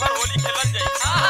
पर होली खेलल जाई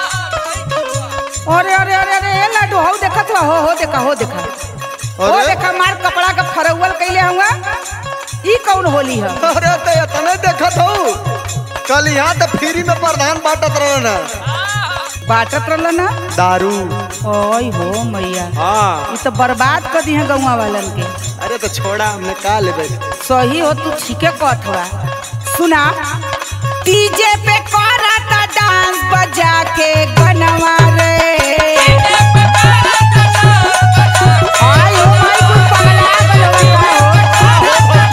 अरे अरे अरे अरे ए लाडू हो देखत हो हो देखा हो देखा हो अरे? देखा मार कपड़ा का फरौवल कैले हुआ ई कौन होली है अरे तो इतने देखत हो कल यहाँ तो फ्री में प्रधान बांटत रहे ना बाटत रहल ना दारू ओय हो मैया हाँ ई तो बर्बाद कर दी है गौवा वालन के अरे तो छोड़ा हमने का लेबे सही हो तू ठीके कहत हुआ सुना डीजे पे करता डांस बजा के गनवा रे आई हो माई कुल पगला गलो का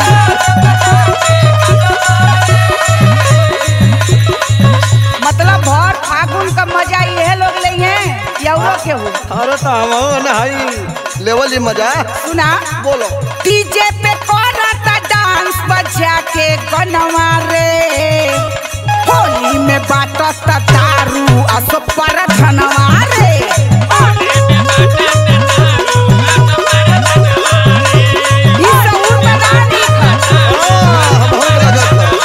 मतलब भर फागुन का मजा ये लोग ले हैं या वो के हो अरे तो हम नहीं लेवल ही मजा सुना बोलो डीजे पे करता डांस बजा के गनवा रे होली में बाटता दारू असो पर धनवा रे ई सहूर में ना दिखत। हाँ, बहुत गजब था।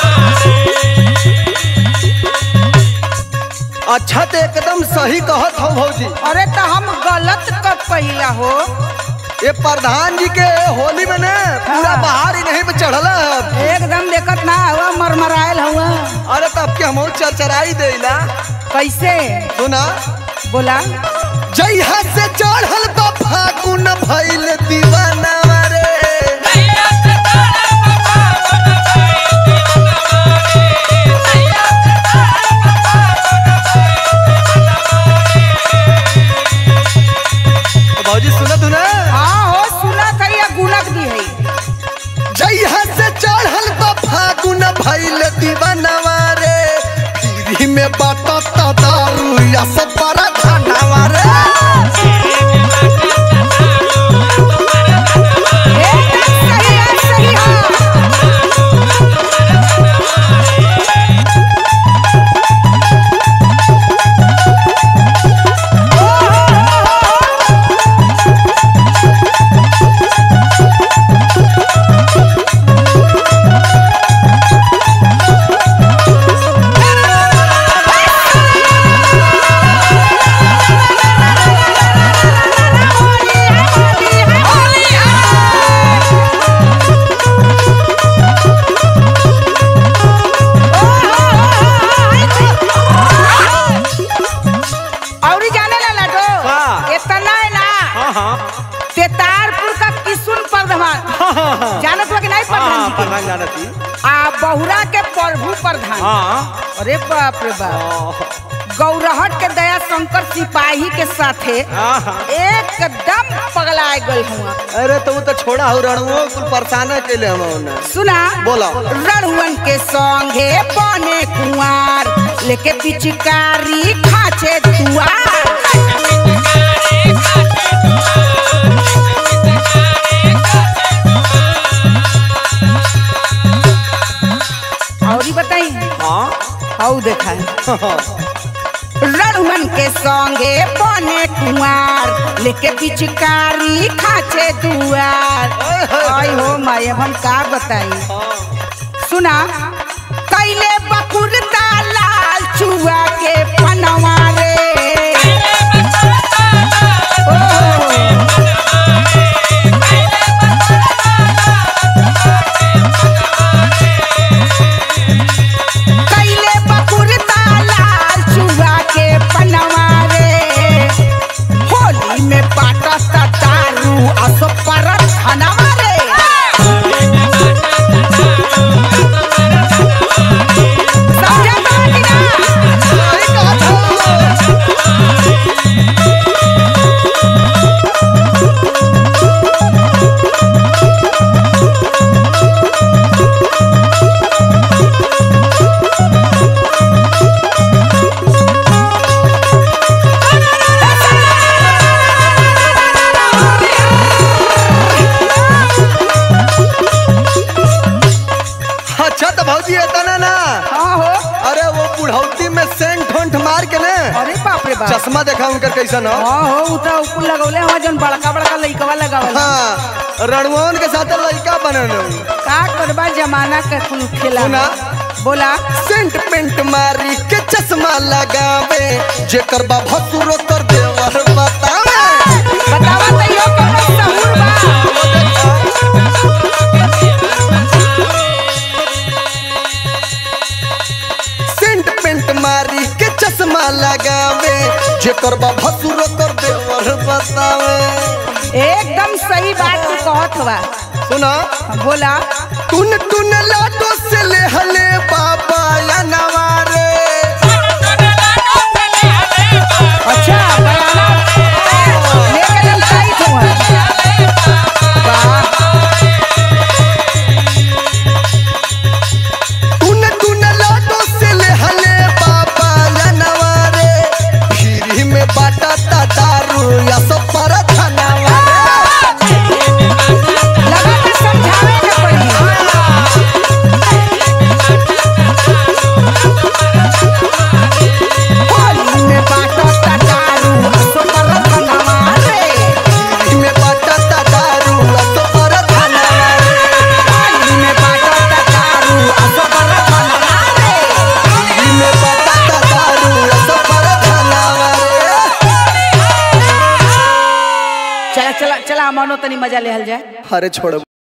अच्छा तो एकदम सही कहत हो भौजी अरे तो हम गलत कब पहिला हो ये प्रधान जी के होली में ने पूरा हाँ। बाहर ही नहीं पे चढ़ल है एकदम देखत ना हुआ मरमरायल हुआ अरे तब के हम चरचराई देला कैसे सुना बोला जइहा से चढ़ल बा फागुन भइल दीवाना रे भौजी सुनत हो ना हाँ हो सुना था या गुनक दी है जइहा से चढ़ल बा फागुन भइल दीवाना रे पीरी में बाटत दारू या सब पर खाना रे एकदम सही है सही है औरी जाने ला लाडो हाँ। इतना है ना हाँ हाँ तेतारपुर का किसुन प्रधान जानत हो कि नहीं प्रधान जी के? प्रधान जानती आ बहुरा के प्रभु प्रधान हाँ अरे बाप रे बाप गौरहट के दया शंकर सिपाही के साथे एकदम पगला गल हुआ अरे तो वो तो छोड़ा हो रणुओ कुल परेशान के लिए हम होना सुना बोला। रणुअन के संगे बने कुंवार लेके पिचकारी खाचे तुआर और ही बताई हाँ हाउ देखा है रणुअन के संगे बने कुंवार लेके पिचकारी खाचे दुआर आई हो माय अब हम का बताई सुना कैले बकुरता लाल चुआ के पनवा रे ओ, कैले बकुरता लाल चुआ के पनवा रे होली में पाटता दारू असो पर धनवा रे समझा तो कि ना? अच्छा तो भौजी इतना ना हाँ हो अरे वो बुढ़ौती में सेंट ठोंठ मार के ने अरे बाप रे बाप चश्मा देखा उनकर कैसन हो हाँ हो उ तो ऊपर लगौले हवा जौन बड़का बड़का लइकवा लगावल हाँ रणुओन के साथ लड़का बनल का करबा जमाना के कुल खेला सुना बोला सेंट पेंट मारी के चश्मा लगावे जेकर बा भसुरो कर देवर बतावे बतावा तो यो कोनो सहूर बा सेंट पेंट मारी के चश्मा लगावे जेकर बा भसुरो कर देवर बतावे एकदम सही बात तू कहत बा सुना बोला टुन टुन लाडो से ले हले बाबा या नवारे अच्छा बयाना लेके हम सही हुआ वाह टुन टुन लाडो से ले हले बाबा या नवारे फिरी में बाटा ता दारू या सब पर धनवा लगा के समझावे के पड़ी होली में बाटो तटारू सो पर धनवा रे फिरी में बाटा ता दारू या सब पर धनवा होली में बाटो तटारू सो पर धनवा रे फिरी में बाटा ता दारू या सब पर धनवा चला चला चला मानो तनी मजा लेहल जाए अरे छोड़